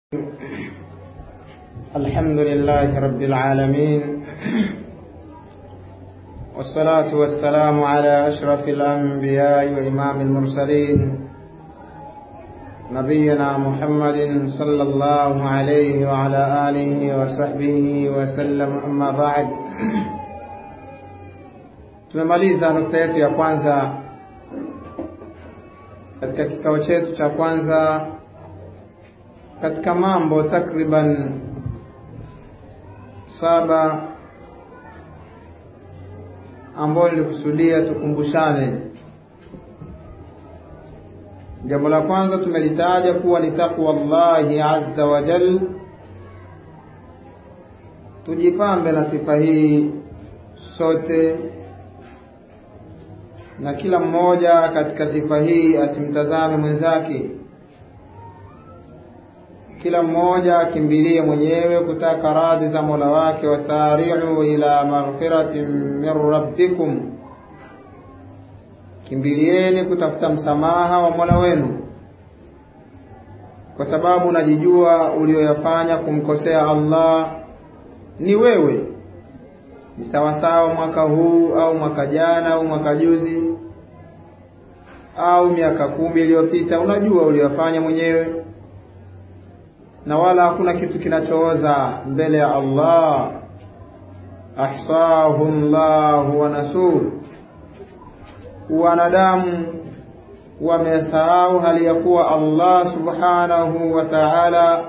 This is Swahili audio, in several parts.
الحمد لله رب العالمين والصلاة والسلام على أشرف الأنبياء وإمام المرسلين نبينا محمد صلى الله عليه وعلى آله وصحبه وسلم أما بعد tumemaliza nukta yetu ya kwanza katika kikao chetu cha kwanza katika mambo takriban saba ambayo nilikusudia tukumbushane. Jambo la kwanza tumelitaja kuwa ni takwa Allahi azza wa jal, tujipambe na sifa hii sote, na kila mmoja katika sifa hii asimtazame mwenzake kila mmoja akimbilie mwenyewe kutaka radhi za Mola wake, wasari'u ila maghfiratin min rabbikum, kimbilieni kutafuta msamaha wa Mola wenu, kwa sababu unajijua ulioyafanya kumkosea Allah ni wewe. Ni sawasawa mwaka huu au mwaka jana au mwaka juzi au miaka kumi iliyopita, unajua uliyofanya mwenyewe na wala hakuna kitu kinachooza mbele ya Allah. ahsahu llahu wa nasuh, wanadamu wamesahau hali ya kuwa Allah subhanahu wa ta'ala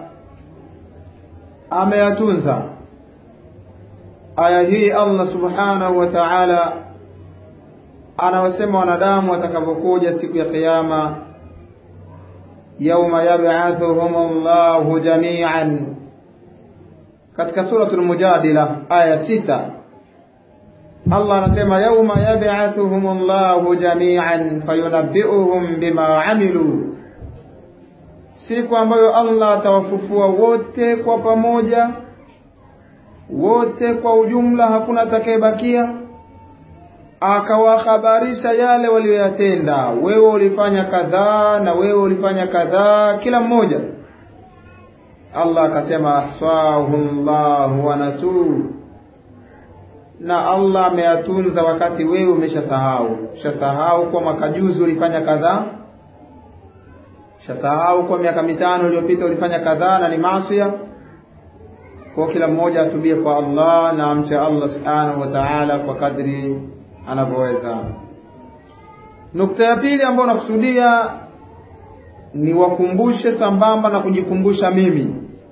ameyatunza. Aya hii Allah subhanahu wa ta'ala anawasema wanadamu watakavyokuja siku ya Kiyama yauma yab'athuhum Allahu jami'an, katika suratul Mujadila aya sita Allah anasema yauma yab'athuhum Allahu jami'an fayunabbi'uhum bima amilu, siku ambayo Allah atawafufua wote kwa pamoja, wote kwa ujumla, hakuna atakayebakia akawahabarisha yale waliyoyatenda. Wewe ulifanya kadhaa na wewe ulifanya kadhaa, kila mmoja. Allah akasema ahsahu llahu wa nasuu, na Allah ameyatunza wakati wewe umeshasahau. Ushasahau kwa mwaka juzi ulifanya kadhaa, ushasahau kwa miaka mitano iliyopita ulifanya kadhaa na ni maasiya. Kwa kila mmoja atubie kwa Allah na amche Allah subhanahu wa ta'ala kwa kadri anavyoweza. Nukta ya pili ambayo nakusudia ni wakumbushe sambamba na kujikumbusha mimi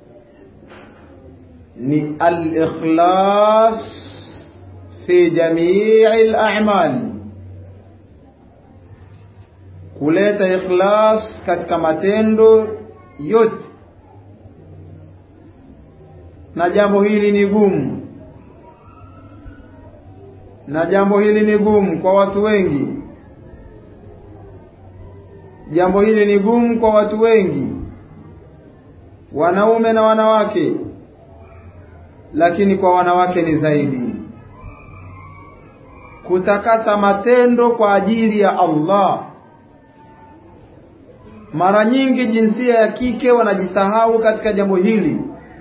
ni al-ikhlas fi jamii al-a'mal, kuleta ikhlas katika matendo yote, na jambo hili ni gumu na jambo hili ni gumu kwa watu wengi. Jambo hili ni gumu kwa watu wengi, wanaume na wanawake, lakini kwa wanawake ni zaidi, kutakasa matendo kwa ajili ya Allah. Mara nyingi jinsia ya kike wanajisahau katika jambo hili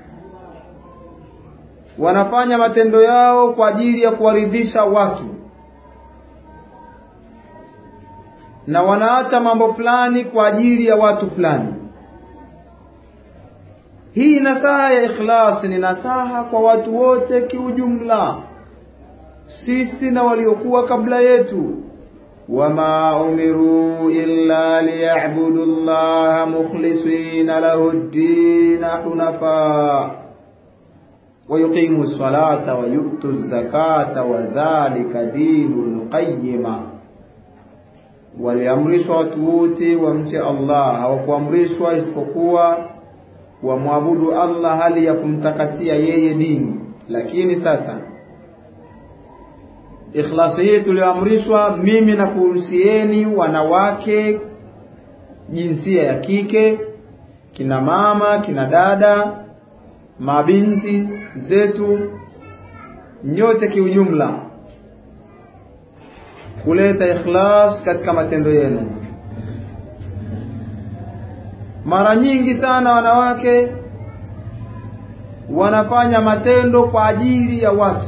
wanafanya matendo yao kwa ajili ya kuwaridhisha watu na wanaacha mambo fulani kwa ajili ya watu fulani. Hii nasaha ya ikhlas ni nasaha kwa watu wote kiujumla, sisi na waliokuwa kabla yetu. wama umiru illa liyabudu llaha mukhlisina lahu ddina hunafa wayuqimu lsalata wayutu zakata wadhalika dinu lqayima, waliamrishwa watu wote wamche Allah, hawakuamrishwa isipokuwa wamwabudu Allah hali ya kumtakasia yeye dini. Lakini sasa ikhlasi hii tulioamrishwa, mimi na kuhusieni wanawake, jinsia ya kike, kina mama, kina dada mabinti zetu nyote kiujumla, kuleta ikhlas katika matendo yenu. Mara nyingi sana wanawake wanafanya matendo kwa ajili ya watu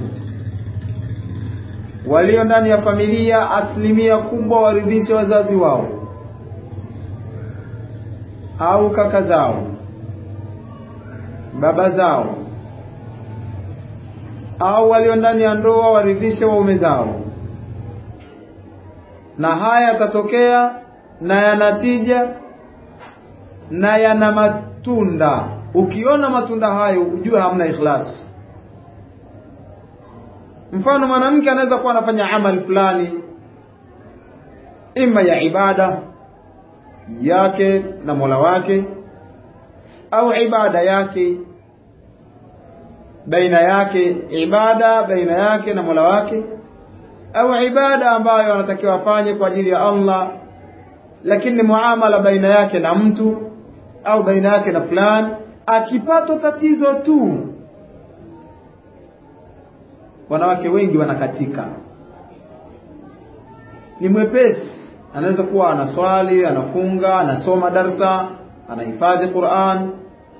walio ndani ya familia asilimia kubwa waridhishe wazazi wao au kaka zao baba zao au walio ndani ya ndoa waridhishe waume zao na haya yatatokea na yanatija na yana matunda ukiona matunda hayo ujue hamna ikhlas mfano mwanamke anaweza kuwa anafanya amali fulani ima ya ibada yake na Mola wake au ibada yake baina yake ibada baina yake na Mola wake au ibada ambayo anatakiwa afanye kwa ajili ya Allah lakini muamala baina yake na mtu au baina yake na fulani akipata tatizo tu wanawake wengi wanakatika ni mwepesi anaweza kuwa anaswali anafunga anasoma darsa anahifadhi Qur'an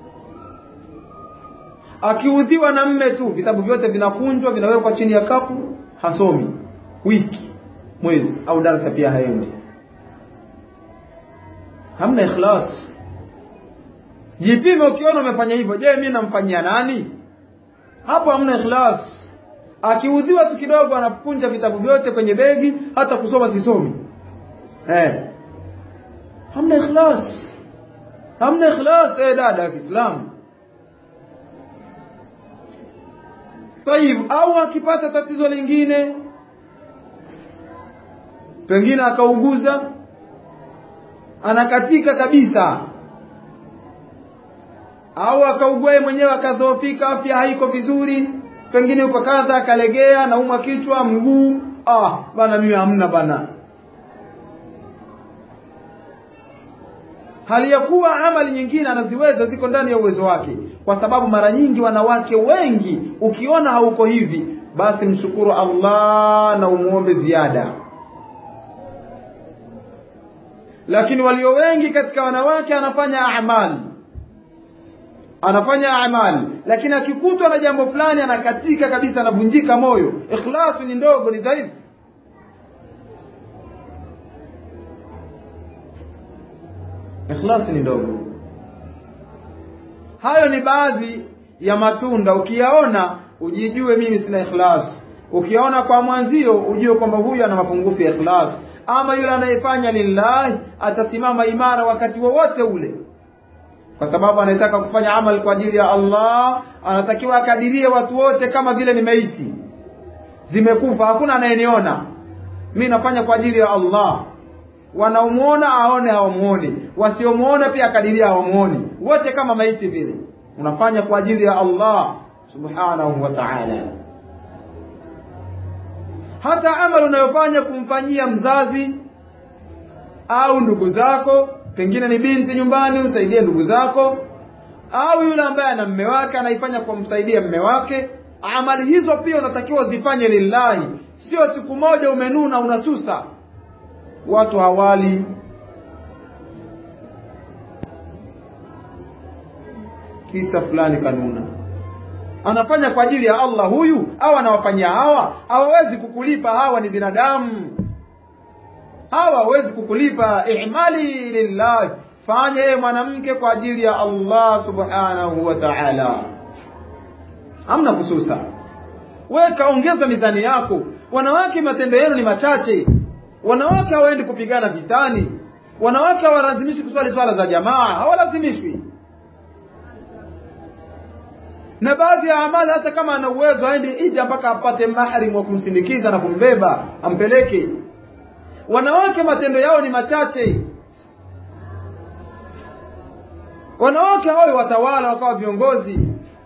akiudhiwa na mme tu vitabu vyote vinakunjwa vinawekwa chini ya kapu hasomi wiki mwezi au darasa pia haendi hamna ikhlas jipime ukiona umefanya hivyo je mimi namfanyia nani hapo hamna ikhlas akiudhiwa tu kidogo anakunja vitabu vyote kwenye begi hata kusoma sisomi eh hamna ikhlas hamna ikhlas eh dada ya Kiislamu Tayib au akipata tatizo lingine pengine akauguza anakatika kabisa au akaugua mwenyewe akadhoofika afya haiko vizuri pengine uko kadha akalegea naumwa kichwa mguu ah bana mimi hamna bana hali ya kuwa amali nyingine anaziweza ziko ndani ya uwezo wake kwa sababu mara nyingi wanawake wengi ukiona hauko hivi basi mshukuru Allah na umuombe ziada lakini walio wengi katika wanawake anafanya amali anafanya amali lakini akikutwa na jambo fulani anakatika kabisa anavunjika moyo ikhlasu ni ndogo ni dhaifu ikhlasi ni ndogo hayo ni baadhi ya matunda ukiyaona ujijue mimi sina ikhlas ukiyaona kwa mwanzio ujue kwamba huyu ana mapungufu ya ikhlas ama yule anayefanya lillahi atasimama imara wakati wowote ule kwa sababu anataka kufanya amali kwa ajili ya Allah anatakiwa akadirie watu wote kama vile ni maiti zimekufa hakuna anayeniona mimi nafanya kwa ajili ya Allah wanaomuona aone hawamuoni wasiomuona pia akadiria hawamuoni wote kama maiti vile unafanya kwa ajili ya Allah subhanahu wa ta'ala hata amali unayofanya kumfanyia mzazi au ndugu zako pengine ni binti nyumbani usaidie ndugu zako au yule ambaye ana mme wake anaifanya kwa msaidia mme wake amali hizo pia unatakiwa zifanye lillahi sio siku moja umenuna unasusa watu hawali kisa fulani kanuna anafanya kwa ajili ya Allah huyu au anawafanyia hawa hawawezi kukulipa hawa ni binadamu hawa hawezi kukulipa ihmali lillah fanye yeye mwanamke kwa ajili ya Allah subhanahu wa ta'ala amna kususa weka ongeza mizani yako wanawake matendo yenu ni machache wanawake hawaendi kupigana vitani wanawake hawalazimishi kuswali swala za jamaa hawalazimishwi na baadhi ya amali hata kama ana uwezo aende ija mpaka apate mahrim wa kumsindikiza na kumbeba ampeleke wanawake matendo yao ni machache wanawake hao watawala wakawa viongozi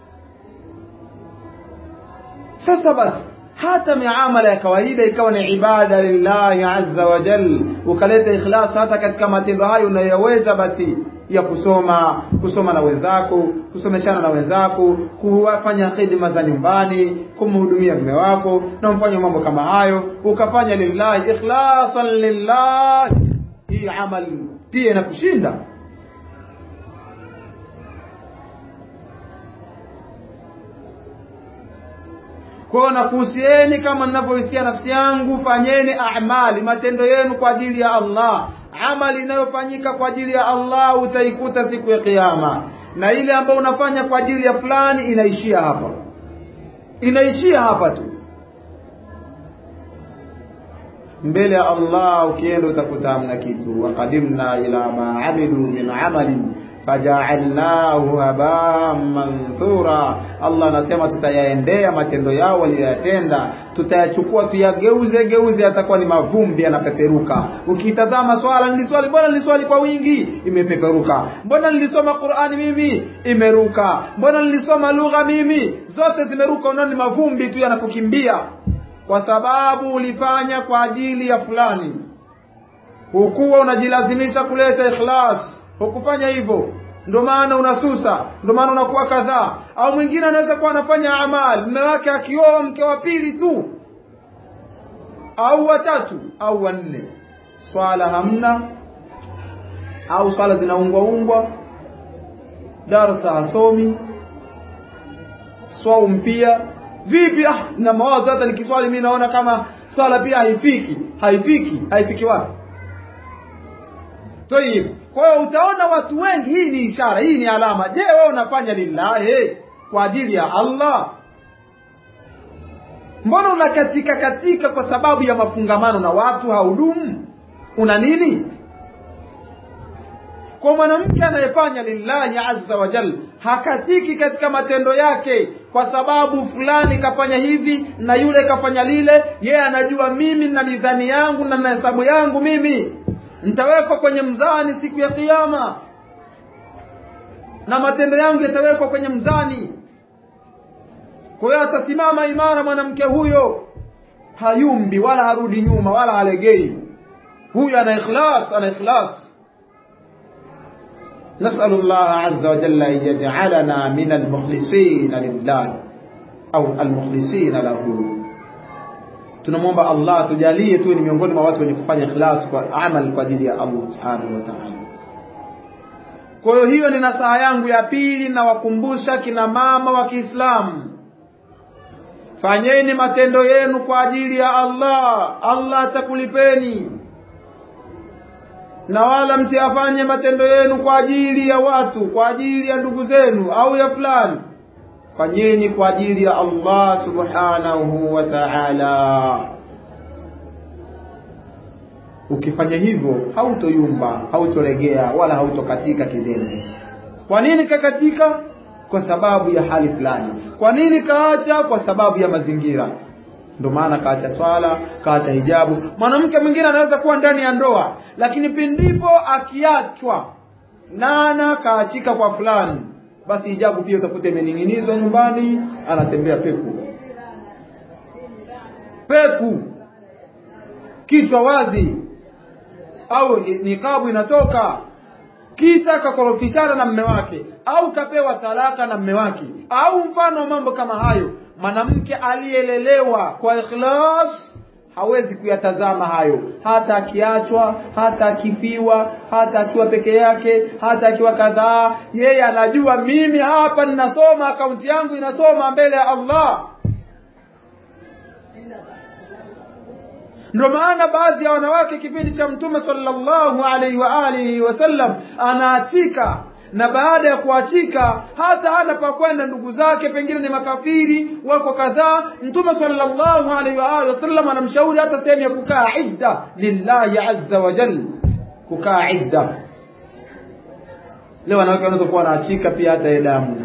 sasa basi hata miamala ya kawaida ikawa ni ibada lillahi azza wa jal ukaleta ikhlas hata katika matendo hayo unayoweza basi ya kusoma kusoma na wenzako kusomeshana na wenzako kufanya khidma za nyumbani kumhudumia mume wako na mfanye mambo kama hayo ukafanya lillahi ikhlasan lillahi hii amali pia inakushinda Kwa nakuhusieni kama ninavyohusia nafsi yangu, fanyeni amali, matendo yenu kwa ajili ya Allah. Amali inayofanyika kwa ajili ya Allah utaikuta siku ya Kiyama, na ile ambayo unafanya kwa ajili ya fulani inaishia hapa, inaishia hapa tu. Mbele ya Allah ukienda utakuta hamna kitu. Waqadimna ila ma amilu min amalin faja'alnahu haba'an manthura. Allah anasema tutayaendea matendo yao waliyoyatenda, tutayachukua tuyageuze geuze, yatakuwa ni mavumbi yanapeperuka. Ukitazama swala, niliswali, mbona niliswali kwa wingi, imepeperuka. Mbona nilisoma Qur'ani mimi, imeruka. Mbona nilisoma lugha mimi, zote zimeruka. Unaona ni mavumbi tu yanakukimbia, kwa sababu ulifanya kwa ajili ya fulani, hukuwa unajilazimisha kuleta ikhlas hukufanya hivyo, ndio maana unasusa, ndio maana unakuwa kadhaa. Au mwingine anaweza kuwa anafanya amali, mume wake akioa mke wa pili tu au watatu au wanne, swala hamna, au swala zinaungwa ungwa, darasa hasomi, swaum pia vipi? Ah, na mawazo hata nikiswali mimi naona kama swala pia haifiki, haifiki, haifiki wapi? Tayib. Kwa hiyo utaona watu wengi, hii ni ishara, hii ni alama. Je, wewe unafanya lillahi, kwa ajili ya Allah? Mbona unakatika katika kwa sababu ya mafungamano na watu haudumu? Una nini? Kwa mwanamke anayefanya lillahi azza wa jal hakatiki katika matendo yake kwa sababu fulani kafanya hivi na yule kafanya lile. Yeye anajua mimi na mizani yangu na na hesabu yangu mimi nitawekwa kwenye mzani siku ya Kiyama na matendo yangu yatawekwa kwenye mzani. Kwa hiyo atasimama imara mwanamke huyo, hayumbi wala harudi nyuma wala halegei. Huyo ana ikhlas, ana ikhlas. نسأل الله عز وجل أن يجعلنا من المخلصين لله أو المخلصين له tunamwomba Allah tujalie tu ni miongoni mwa watu wenye kufanya ikhlas kwa amal kwa ajili ya Allah subhanahu wa ta'ala. Kwa hiyo hiyo ni nasaha yangu ya pili, na wakumbusha kina mama wa Kiislamu, fanyeni matendo yenu kwa ajili ya Allah, Allah atakulipeni, na wala msiyafanye matendo yenu kwa ajili ya watu, kwa ajili ya ndugu zenu au ya fulani fanyeni kwa ajili ya Allah subhanahu wa ta'ala. Ukifanya hivyo hautoyumba, hautolegea wala hautokatika kizembe. Kwa nini kakatika? Kwa sababu ya hali fulani. Kwa nini kaacha? Kwa sababu ya mazingira. Ndio maana kaacha swala, kaacha hijabu. Mwanamke mwingine anaweza kuwa ndani ya ndoa, lakini pindipo akiachwa nana kaachika kwa fulani basi hijabu pia utakuta imening'inizwa nyumbani, anatembea peku peku, kichwa wazi, au nikabu inatoka, kisa kakorofishana na mme wake, au kapewa talaka na mme wake, au mfano wa mambo kama hayo. Mwanamke aliyelelewa kwa ikhlas hawezi kuyatazama hayo, hata akiachwa, hata akifiwa, hata akiwa peke yake, hata akiwa kadhaa. Yeye anajua mimi hapa ninasoma, akaunti yangu inasoma mbele ya Allah. Ndio maana baadhi ya wanawake kipindi cha Mtume sallallahu alaihi wa alihi wasallam anaachika na baada ya kuachika hata hana pa kwenda, ndugu zake pengine ni makafiri wako kadhaa. Mtume sallallahu alaihi wa alihi wasallam anamshauri hata sehemu ya kukaa idda lillahi azza wa jalla, kukaa idda. Leo wanawake wanaweza kuwa wanaachika pia hata damu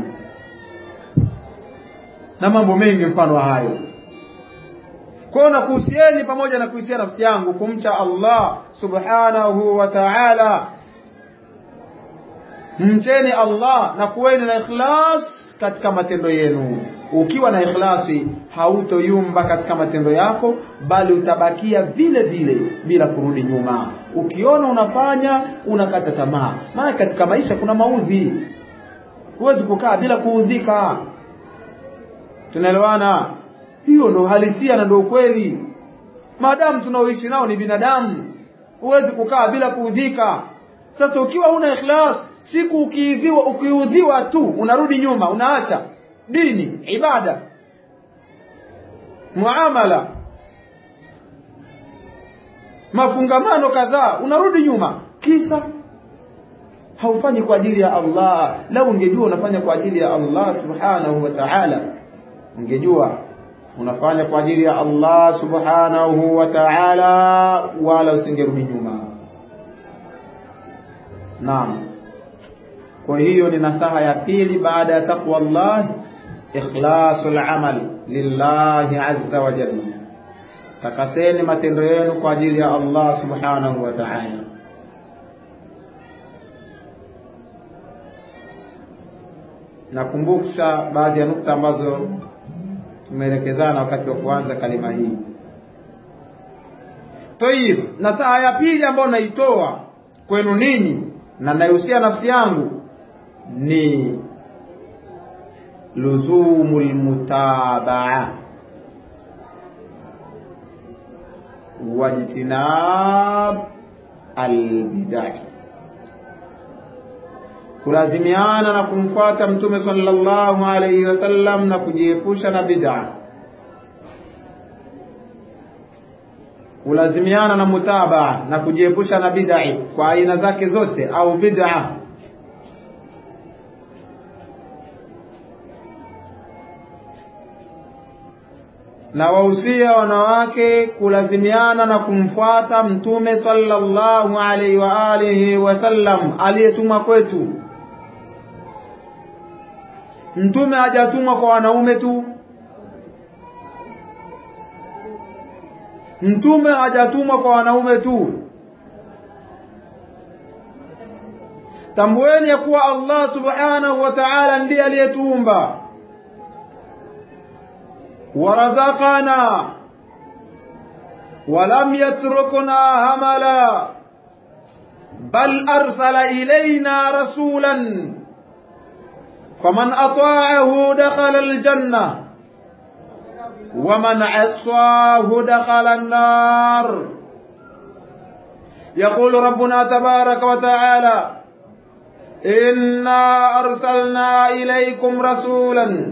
na mambo mengi mfano wa hayo. Kwa hiyo nakuhusieni pamoja na kuhusia nafsi yangu kumcha Allah subhanahu wa ta'ala mcheni Allah na kuweni na ikhlas katika matendo yenu. Ukiwa na ikhlasi, hautoyumba katika matendo yako, bali utabakia vile vile bila kurudi nyuma. Ukiona unafanya unakata tamaa, maana katika maisha kuna maudhi, huwezi kukaa bila kuudhika. Tunaelewana? Hiyo ndo halisia na ndo ukweli. Maadamu tunaoishi nao ni binadamu, huwezi kukaa bila kuudhika. Sasa ukiwa huna ikhlas, siku ukiudhiwa ukiudhiwa tu unarudi nyuma, unaacha dini, ibada. muamala mafungamano kadhaa unarudi nyuma kisa haufanyi kwa ajili ya Allah lau ungejua unafanya kwa ajili ya Allah subhanahu wa ta'ala ungejua unafanya kwa ajili ya Allah subhanahu wa ta'ala wala usingerudi nyuma naam kwa hiyo ni nasaha ya pili baada ya taqwa Allah ikhlasul amal lillahi azza wa jalla takaseni matendo yenu kwa ajili ya Allah subhanahu wa ta'ala nakumbusha baadhi ya nukta ambazo tumeelekezana wakati wa kuanza kalima hii Tayib, nasaha ya pili ambayo naitoa kwenu ninyi na naihusia nafsi yangu ni luzumul mutabaa wajtinab albidai kulazimiana na kumfuata mtume sallallahu alayhi wasallam na kujiepusha na bid'a kulazimiana na mutabaa na kujiepusha na bid'a kwa aina zake zote au bid'a na wahusia wanawake kulazimiana na kumfuata mtume sallallahu alaihi wa alihi wasallam aliyetumwa kwetu mtume hajatumwa kwa wanaume tu mtume hajatumwa kwa wanaume tu tambueni ya kuwa Allah subhanahu wa ta'ala ndiye aliyetuumba warazaqana ولم يتركنا هملا بل أرسل إلينا رسولا فمن أطاعه دخل الجنة ومن عصاه دخل النار يقول ربنا تبارك وتعالى إنا أرسلنا إليكم رسولا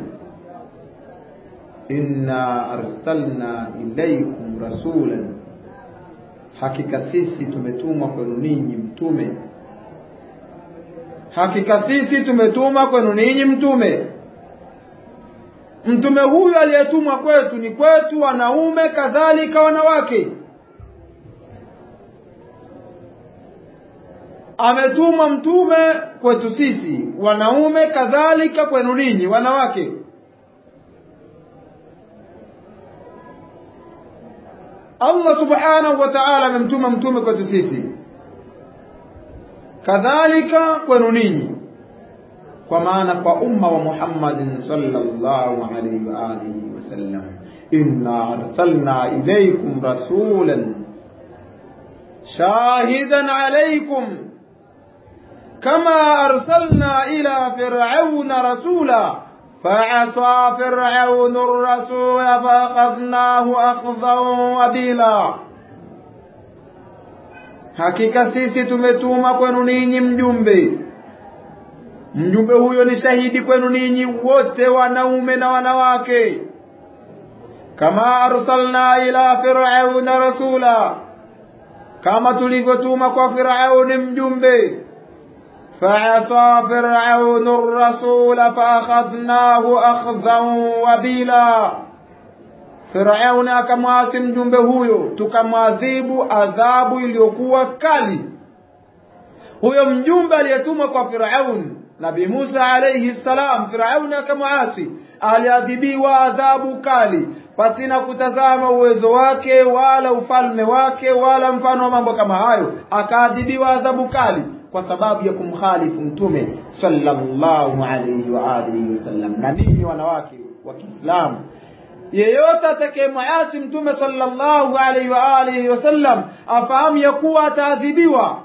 إنا أرسلنا إليكم رسولا hakika sisi tumetumwa kwenu ninyi mtume hakika sisi tumetumwa kwenu ninyi mtume mtume huyu aliyetumwa kwetu ni kwetu wanaume kadhalika wanawake ametumwa mtume kwetu sisi wanaume kadhalika kwenu ninyi wanawake Allah subhanahu wa ta'ala amemtuma mtume kwetu sisi kadhalika kwenu ninyi kwa maana kwa umma wa Muhammadin sallallahu alayhi wa alihi wasallam inna arsalna ilaykum rasulan shahidan alaykum kama arsalna ila fir'auna rasula فعصى فرعون الرسول فأخذناه أخذا وبيلا hakika sisi tumetuma kwenu ninyi mjumbe mjumbe huyo ni shahidi kwenu ninyi wote wanaume na wanawake kama arsalna ila firauna rasula kama tulivyotuma kwa firauni mjumbe فعصى فرعون الرسول فأخذناه أخذا وبيلا Firauni akamwasi mjumbe huyo, tukamwadhibu adhabu iliyokuwa kali. Huyo mjumbe aliyetumwa kwa Firauni, Nabii Musa alayhi salam, Firauni akamwasi, aliadhibiwa adhabu kali pasina kutazama uwezo wake wala ufalme wake wala mfano wa mambo kama hayo, akaadhibiwa adhabu kali kwa sababu ya kumkhalifu mtume sallallahu alayhi wa alihi wasallam. Na ninyi wanawake wa Kiislamu, yeyote atakayemwasi mtume sallallahu alayhi wa alihi wasallam afahamu ya kuwa ataadhibiwa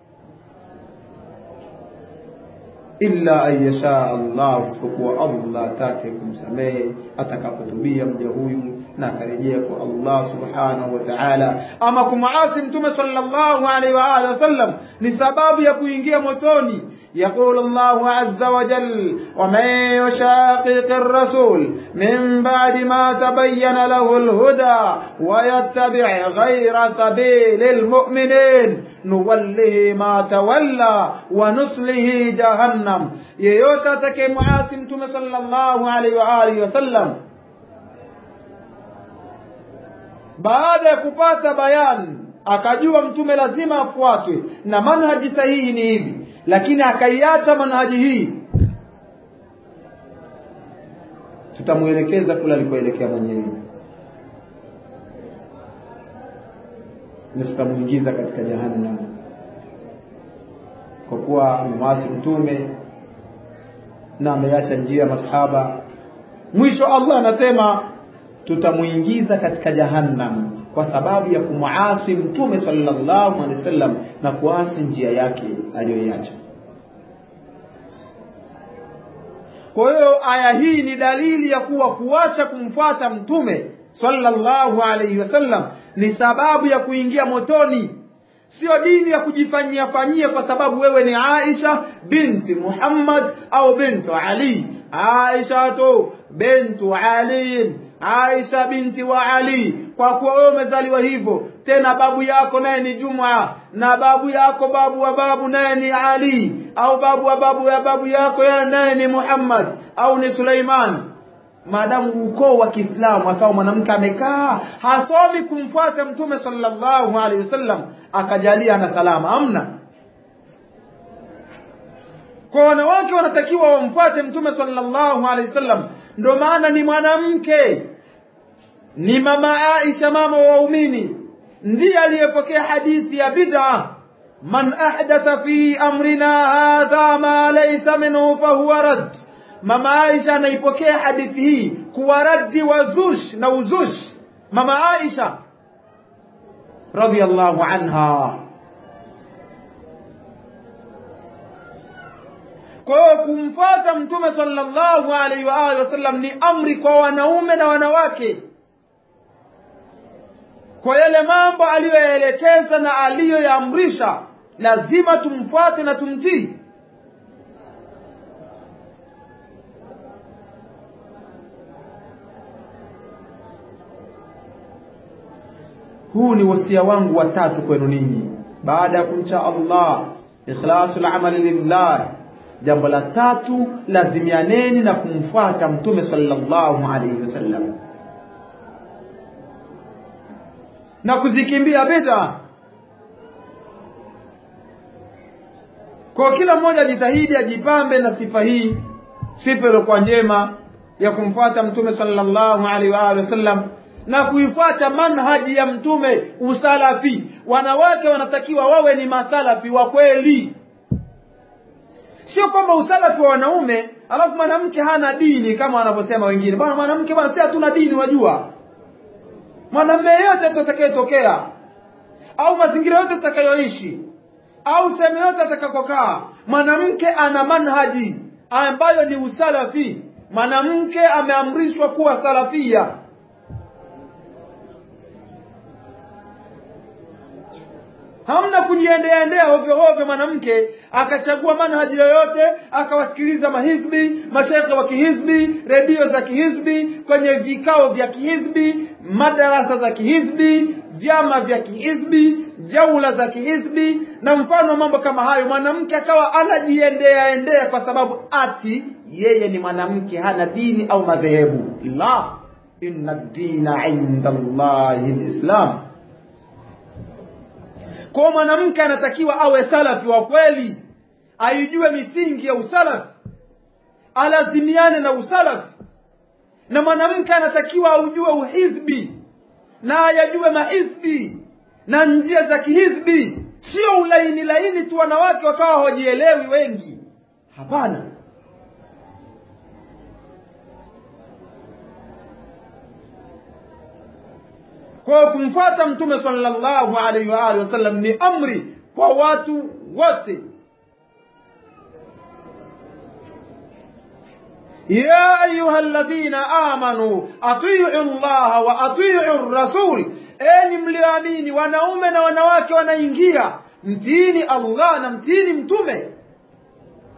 illa an yasha Allah, isipokuwa Allah atake kumsamehe atakapotubia mja huyu na akarejea kwa Allah subhanahu wa ta'ala. Ama kumwasi mtume sallallahu alaihi wa alihi wasallam ni sababu ya kuingia motoni, يقول الله عز وجل ومن يشاقق الرسول من بعد ما تبين له الهدى ويتبع غير سبيل المؤمنين نوله ما تولى ونصله جهنم yeyote atakayemwasi mtume sallallahu alaihi wa alihi wasallam baada ya kupata bayani akajua mtume lazima afuatwe na manhaji sahihi ni hivi lakini akaiacha manhaji hii tutamuelekeza kule alikoelekea mwenyewe na tutamuingiza katika jahannam kwa kuwa amemwasi mtume na ameacha njia ya masahaba mwisho Allah anasema tutamuingiza katika jahannam kwa sababu ya kumuasi mtume sallallahu alaihi wasallam na kuasi njia yake aliyoiacha kwa hiyo aya hii ni dalili ya kuwa kuacha kumfuata mtume sallallahu alaihi wasallam ni sababu ya kuingia motoni sio dini ya kujifanyia fanyia kwa sababu wewe ni Aisha binti Muhammad au bintu Ali Aisha tu bintu Ali Aisha binti wa Ali kwa kuwa wewe umezaliwa hivyo tena babu yako naye ni Juma na babu yako babu wa babu naye ni Ali au babu wa babu ya babu yako naye ni Muhammad au ni Suleiman maadamu ukoo wa Kiislamu akawa mwanamke amekaa hasomi kumfuata mtume sallallahu alaihi wasallam akajalia na salama amna kwa wanawake wanatakiwa wamfuate mtume sallallahu alaihi wasallam ndio maana ni mwanamke ni mama Aisha mama wa waumini ndiye aliyepokea hadithi ya bid'a man ahdatha fi amrina hadha ma laysa minhu fahuwa rad mama Aisha anaipokea hadithi hii kuwa raddi wa zush na uzush mama Aisha radhiyallahu anha kwa hiyo kumfuata mtume sallallahu alaihi wa alihi wasallam ni amri kwa wanaume na wanawake kwa yale mambo aliyoyaelekeza na aliyoyaamrisha lazima tumfuate na tumtii huu ni wasia wangu watatu kwenu ninyi baada ya kumcha Allah ikhlasul amali lillah jambo la tatu lazimianeni na kumfuata mtume sallallahu alayhi wasallam na kuzikimbia bid'a kwa kila mmoja ajitahidi ajipambe na sifa hii sifa iliyokuwa njema ya kumfuata mtume sallallahu alaihi wa alihi wasallam na kuifuata manhaji ya mtume usalafi wanawake wanatakiwa wawe ni masalafi wa kweli sio kwamba usalafi wa wanaume alafu mwanamke hana dini kama wanavyosema wengine bwana mwanamke bwana si hatuna dini unajua mwanamume yeyote atakayetokea au mazingira yote atakayoishi au sehemu yote atakakokaa mwanamke ana manhaji ambayo ni usalafi mwanamke ameamrishwa kuwa salafia hamna kujiendea endea ovyo ovyo mwanamke akachagua manhaji yoyote akawasikiliza mahizbi mashekhe wa kihizbi redio za kihizbi kwenye vikao vya kihizbi madarasa za kihizbi vyama vya kihizbi jaula za kihizbi na mfano mambo kama hayo mwanamke akawa anajiendea endea kwa sababu ati yeye ni mwanamke hana dini au madhehebu la inna dina inda allahi lislam kwa mwanamke anatakiwa awe salafi wa kweli aijue misingi ya usalafi alazimiane na usalafi na mwanamke anatakiwa aujue uhizbi na ayajue mahizbi na njia za kihizbi sio ulaini laini tu wanawake wakawa hawajielewi wengi hapana kwa kumfuata mtume sallallahu alaihi wa alihi wasallam ni amri kwa watu wote يا أيها الذين آمنوا أطيعوا الله وأطيعوا الرسول enyi mlioamini wanaume na wanawake wanaingia mtiini Allah na mtiini mtume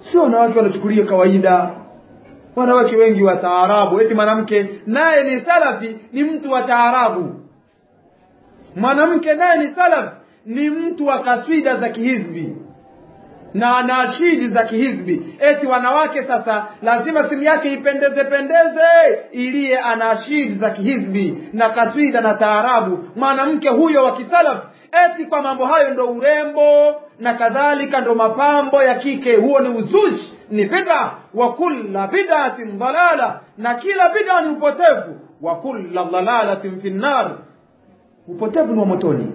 sio wanawake wanachukulia kawaida wanawake wengi wa taarabu eti mwanamke naye ni salafi ni mtu wa taarabu mwanamke naye ni salaf ni mtu wa kaswida za kihizbi na nashidi za kihizbi eti wanawake sasa lazima simu yake ipendeze pendeze iliye anashidi za kihizbi na kaswida na taarabu mwanamke huyo wa kisalaf eti kwa mambo hayo ndo urembo na kadhalika ndo mapambo ya kike huo ni uzushi ni bid'a wa kulla bid'atin dalala na kila bid'a ni upotevu wa kulla dalalatin fi nar upotevu ni wa motoni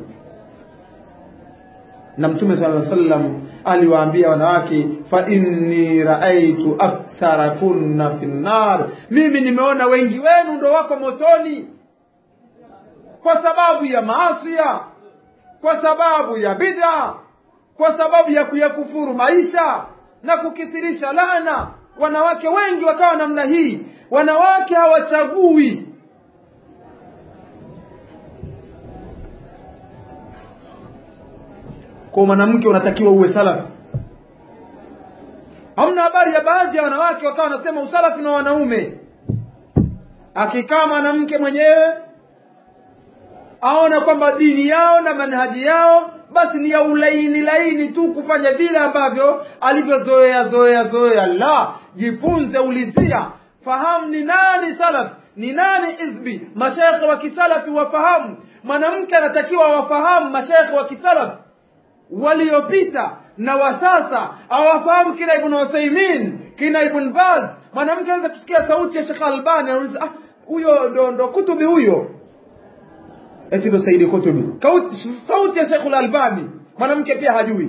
na mtume sallallahu alaihi wasallam aliwaambia wanawake fa inni raaitu akthara kunna fi nar mimi nimeona wengi wenu ndo wako motoni kwa sababu ya maasia kwa sababu ya bid'a kwa sababu ya kuyakufuru maisha na kukithirisha laana wanawake wengi wakawa namna hii wanawake hawachagui kwa mwanamke unatakiwa uwe salafi hamna habari ya baadhi ya wanawake wakawa wanasema usalafi na wanaume akikaa mwanamke mwenyewe aona kwamba dini yao na manhaji yao basi ni ya ulaini laini tu kufanya vile ambavyo alivyozoea zoea zoea la jifunze ulizia fahamu ni nani salaf ni nani izbi mashekhe wa kisalafi wafahamu mwanamke anatakiwa wafahamu mashekhe wa kisalafi waliopita na wa sasa awafahamu kina ibn Uthaymeen kina ibn Baz mwanamke anaweza kusikia sauti ya Sheikh Albani anauliza ah huyo ndo ndo kutubi huyo eti ndo Saidi Kutubi Kauti, sauti ya Sheikh Albani mwanamke pia hajui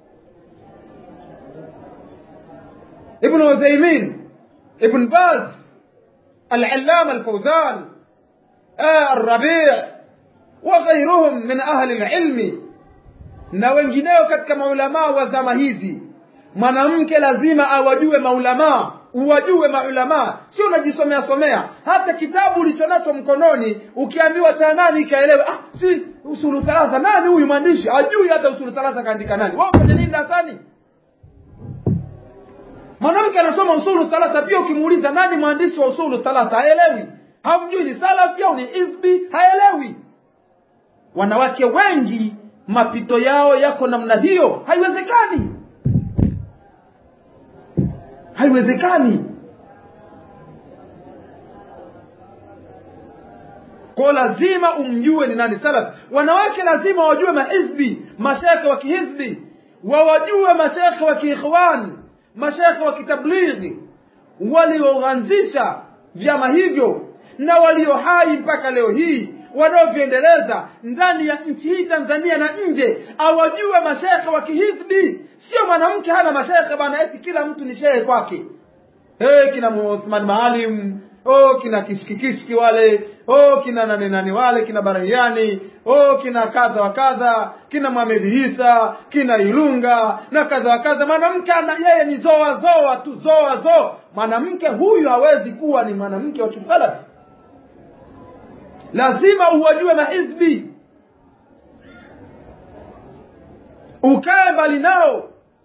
ibn Uthaymeen ibn Baz العلامة الفوزان آه الربيع وغيرهم من أهل العلم na wengineo katika maulamaa wa zama hizi mwanamke lazima awajue maulamaa uwajue maulamaa sio unajisomea somea hata kitabu ulichonacho mkononi ukiambiwa cha nani ikaelewe ah si usulu thalatha nani huyu mwandishi ajui hata usulu thalatha kaandika nani wao kwenye nini darasani mwanamke anasoma usulu thalatha pia ukimuuliza nani mwandishi wa usulu thalatha haelewi hamjui ni salafi au ni isbi haelewi wanawake wengi mapito yao yako namna hiyo haiwezekani haiwezekani kwa lazima umjue ni nani salaf wanawake lazima wajue mahizbi mashekhe wa kihizbi wawajue mashekhe wa kiikhwan mashekhe wa kitablighi walioanzisha vyama hivyo na walio hai mpaka leo hii wanaovyoendeleza ndani ya nchi hii Tanzania na nje, awajue mashekhe wa kihizbi. Sio mwanamke hana mashekhe bana, eti kila mtu ni shehe kwake. Hey, kina Uthman Maalim, oh kina kishikikishiki wale, oh kina nani nani wale, kina Barahiani, oh kina kadha wa kadha, kina Mohamed Isa, kina Ilunga na kadha wa kadha. Mwanamke ana yeye ni zoa zoa tu, zoa zoa. Mwanamke huyu hawezi kuwa ni mwanamke wa kisalafi lazima uwajue mahizbi ukae mbali nao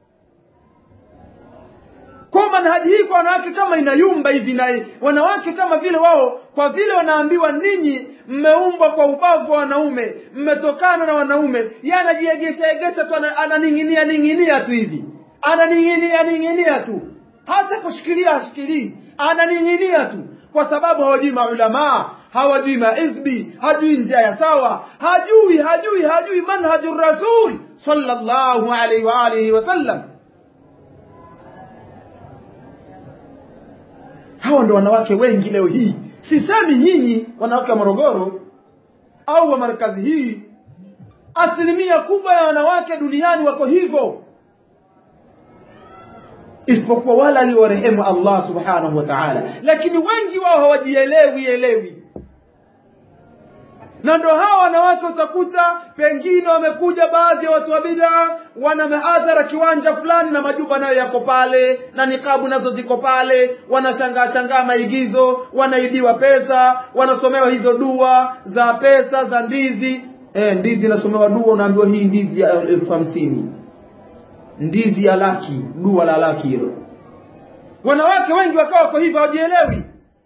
kwa manhaji hii kwa wanawake kama inayumba hivi na wanawake kama vile wao kwa vile wanaambiwa ninyi mmeumbwa kwa ubavu wa wanaume mmetokana na wanaume yeye anajiegesha egesha tu ananing'inia ning'inia tu hivi ananing'inia ning'inia tu hata kushikilia hashikilii ananing'inia tu kwa sababu hawajui maulamaa hawajui maizbi hajui njia ya sawa hajui hajui hajui manhaju rasul sallallahu alaihi wa alihi wasallam hawa ndo wanawake wengi leo hii sisemi nyinyi wanawake wa morogoro au wa markazi hii asilimia kubwa ya wanawake duniani wako hivyo isipokuwa wale aliowarehemu allah subhanahu wa taala lakini wengi wao hawajielewi elewi na ndo hawa wanawake utakuta pengine wamekuja baadhi ya watu wa bidaa wana mahadhara kiwanja fulani na majumba nayo yako pale na nikabu nazo ziko pale wanashangaa shangaa maigizo wanaibiwa pesa wanasomewa hizo dua za pesa za ndizi e, ndizi inasomewa dua unaambiwa hii ndizi ya elfu hamsini ndizi ya laki dua la laki hilo wanawake wengi wakawa wako hivyo hawajielewi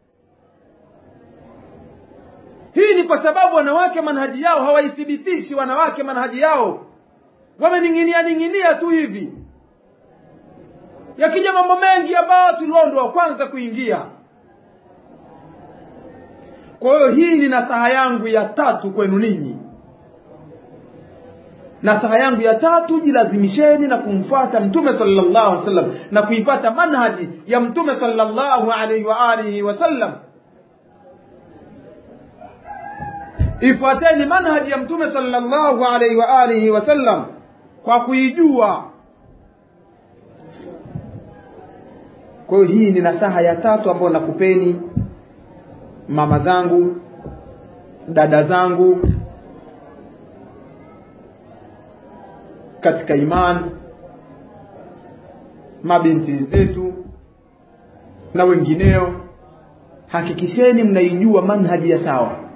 hii ni kwa sababu wanawake manhaji yao hawaithibitishi wanawake manhaji yao wamening'inia ning'inia tu hivi yakija mambo mengi ya batili wao ndio wa kwanza kuingia kwa hiyo hii ni nasaha yangu ya tatu kwenu ninyi nasaha yangu ya tatu jilazimisheni na kumfuata mtume sallallahu alaihi wasallam na kuipata manhaji ya mtume sallallahu alaihi wa alihi wasallam ifuateni manhaji ya mtume sallallahu alaihi wa alihi wasallam kwa kuijua kwa hiyo hii ni nasaha ya tatu ambayo nakupeni mama zangu dada zangu katika imani mabinti zetu na wengineo hakikisheni mnaijua manhaji ya sawa